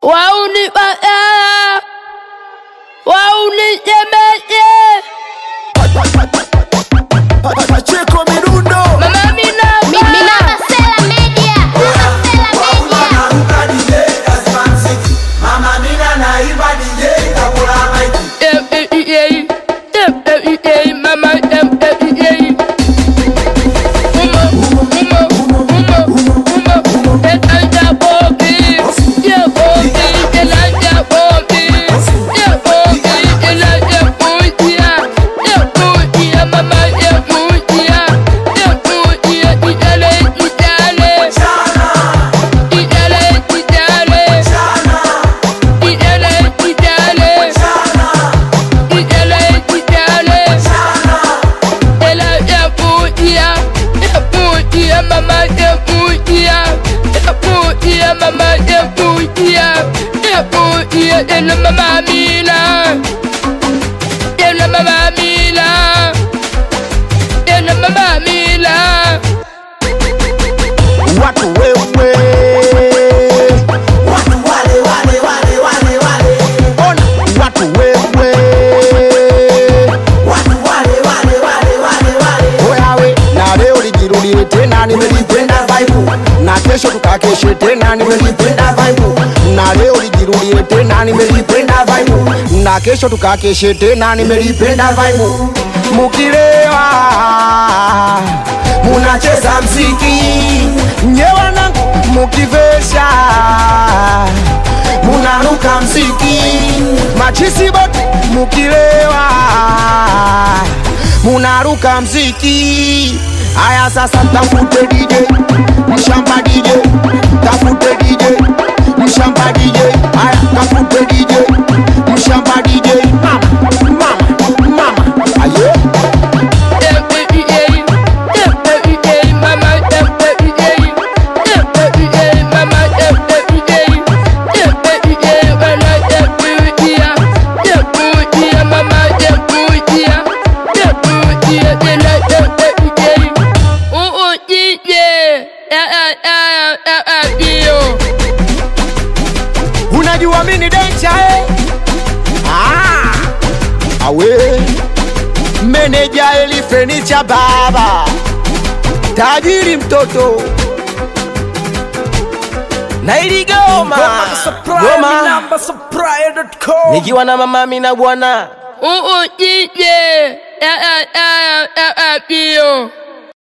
wauni badala wauni jemeje Pacheko midundo mama minaba Minamba Sela Media. Minamba Sela Media. mama Uma, uma, uma, uma, uma, etanja bobi, yeah bobi, elanja bobi, yeah bobi, elanja mutia, yeah mutia, mama yeah mutia, yeah mutia, itale itale, itale itale, itale itale, itale itale. Ela é putia, é putia, mamãe é putia, é putia, mamãe é putia, é putia, ela mamamila, ela mamamila, ela mamamila. watu wewe ona watu wewe weawe na leo lijirudie tena nimelipenda vaibu na kesho tukakeshe tena nimelipenda vaibu na leo lijirudie tena nimelipenda vaibu na kesho tukakeshe tena nimelipenda vaibu mukilewa munacheza mziki nyewanangu mukivesha munaruka mziki machisi bote mukilewa munaruka mziki aya sasa tafute DJ mshamba DJ tafute DJ mshamba DJ aya tafute DJ mshamba DJ mama mama mama aye unajua mini dencha eh? ah, awe meneja elifenicha baba tajiri mtoto na iligoma goma nikiwa na mamami na bwana Ooh, yeah, yeah, yeah, yeah, yeah, yeah, yeah.